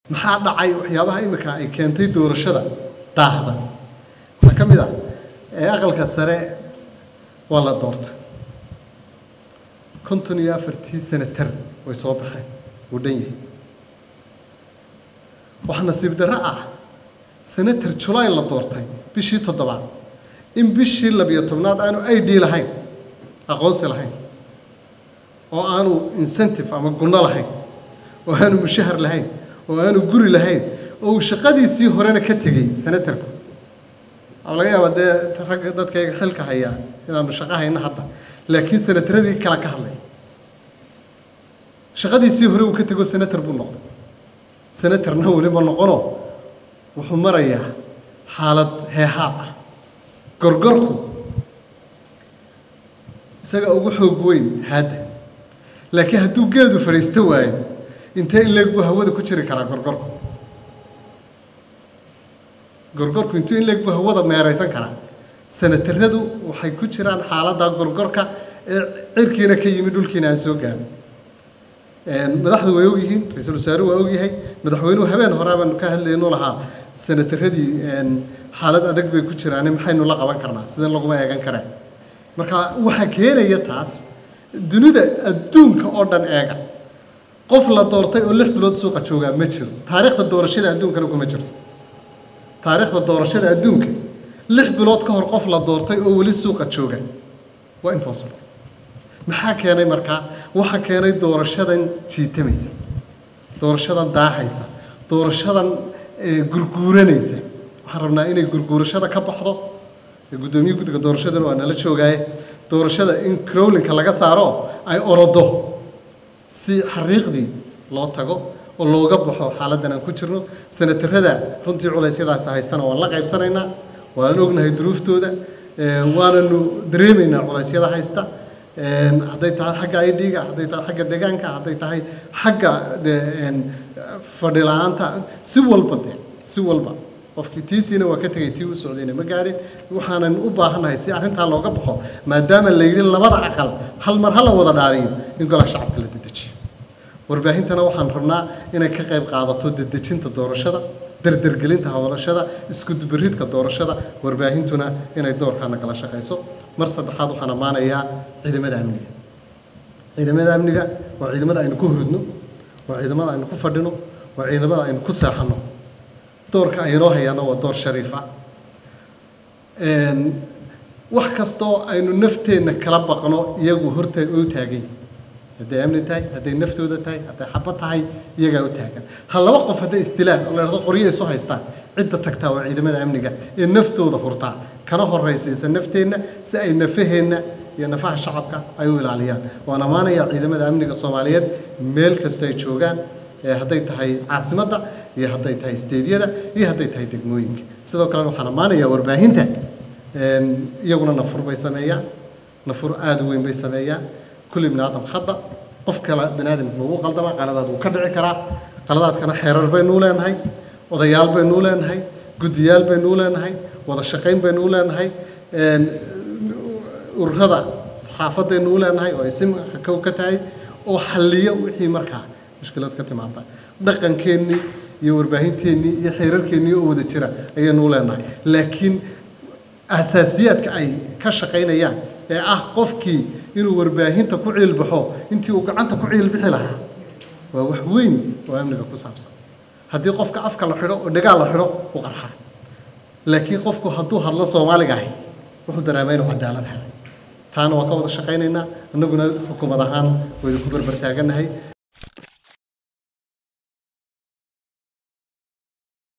maxaa dhacay waxyaabaha imika ay keentay doorashada daahda waxaa ka mid ah ee aqalka sare waa la doortay konton iyo afartii senatar way soo baxeen wuu dhan yahay waxaa nasiib darro ah senator julayn la doortay bishii toddobaad in bishii labiyo tobnaad aanu i d lahayn aqoonsi lahayn oo aanu incentive ama gunno lahayn oo aanu mushahar lahayn oo aanu guri lahayn oo uu shaqadiisii horena ka tegey senatarku waxaa laga yaabaa dee ragga dadkayga xilka hayaa inaanu shaqo hayno hadda laakiin senataradii kala ka hadlay shaqadiisii hore uu ka tego senator buu noqday senatorna weliba noqono wuxuu marayaa xaalad heehaab ah gorgorku isaga ugu xoog weyn haadda laakiin hadduu geedu fadhiisto waayo intee in leeg buu hawada ku jiri karaa gorgorku gorgorku intuu in leeg buu hawada meeraysan karaa senataradu waxay ku jiraan xaaladda gorgorka ee cirkiina ka yimid dhulkiina aan soo gaarin madaxdu way ogyihiin ra-iisul wasaaruhu waa ogyahay madaxweynuhu habeen horaa baanu ka hadlaynu lahaa senataradii xaalad adag bay ku jiraane maxaynu la qaban karnaa sideen laguma eegan kareen marka waxaa keenaya taas dunida adduunka oo dhan eega qof la doortay oo lix bilood suuqa joogaa ma jiro taariikhda doorashada adduunkana kuma jirto taariikhda doorashada adduunka lix bilood ka hor qof la doortay oo weli suuqa jooga waa impossible maxaa keenay markaa waxaa keenay doorashadan jiitamaysa doorashadan daahaysa doorashadan gurguuranaysa waxaan rabnaa inay gurguurashada ka baxdo guddoomiye guddiga doorashadana waa nala joogaaye doorashada in crowlinka laga saaro ay orodo si xariiqdii loo tago oo looga baxo xaaladdan aan ku jirno senatarada runtii culeysyadaasi haystana waan la qaybsanaynaa waan ognahay duruuftooda waananu dareemaynaa culeysyada haysta hadday tahay xagga idga hadday tahay xagga deegaanka hadday tahay xagga fadhi la-aanta si walba de si walba qofkii tiisiina waa ka tegay tii u socdayna ma gaadhin waxaanan u baahannahay si arrintaa looga baxo maadaama la yidhi labada aqal hal mar ha la wada dhaariyo in golaha shacabka la dedejiyo warbaahintana waxaan rabnaa inay ka qayb qaadato dedejinta doorashada dardergelinta howlashada iskudubaridka doorashada warbaahintuna inay doorkaana kala shaqayso mar saddexaad waxaan ammaanayaa ciidamada amniga ciidamada amniga waa ciidamada aynu ku hurudno waa ciidamada aynu ku fadhino waa ciidamada aynu ku seexanno doorka aynoo hayaana waa door shariifa wax kastoo aynu nafteenna kala baqno iyagu horta u taagay hadday amni tahay hadday naftooda tahay hadday xaba tahay iyagaa u taagan ha laba qof hadday isdilaan oo la dhahdo qoryo isu haystaan cidda tagtaa waa ciidamada amniga ee naftooda hurtaa kana horaysiisa nafteenna si ay nafaheenna iyo nafaha shacabka ay u ilaaliyaan waan ammaanayaa ciidamada amniga soomaaliyeed meel kasta ay joogaan hadday tahay caasimadda iyo hadday tahay isteedyada iyo hadday tahay degmooyinka sidoo kalena waxaan ammaanayaa warbaahinta iyaguna nafur bay sameeyaan nafur aada u weyn bay sameeyaan kulli bini aadam khada qof kale bini aadamka lagu qaldama qaladaad wuu ka dhici karaa qaladaadkana xeerar baynuu leenahay odayaal baynuu leenahay guddiyaal baynuu leenahay wada shaqayn baynuu leenahay ururada saxaafaddaynu u leenahay oo ay si kow ka tahay oo xalliyo wixii markaa mushkilad ka timaada dhaqankeennii iyo warbaahinteennii iyo xeerarkeennii oo wada jira ayaynu u leenahay laakiin asaasiyaadka ay ka shaqaynayaan ee ah qofkii inuu warbaahinta ku ciilbaxo intii uu gacanta ku ciilbixi lahaa waa wax weyn oo amniga ku saabsan haddii qofka afka la xidho oo dhagaal la xidho u qarxa laakiin qofku hadduu hadlo soomaaliga ahi wuxuu dareemaa inuu cadaalad helay taana waa ka wada shaqaynaynaa annaguna xukuumad ahaan waynu ku barbar taagannahay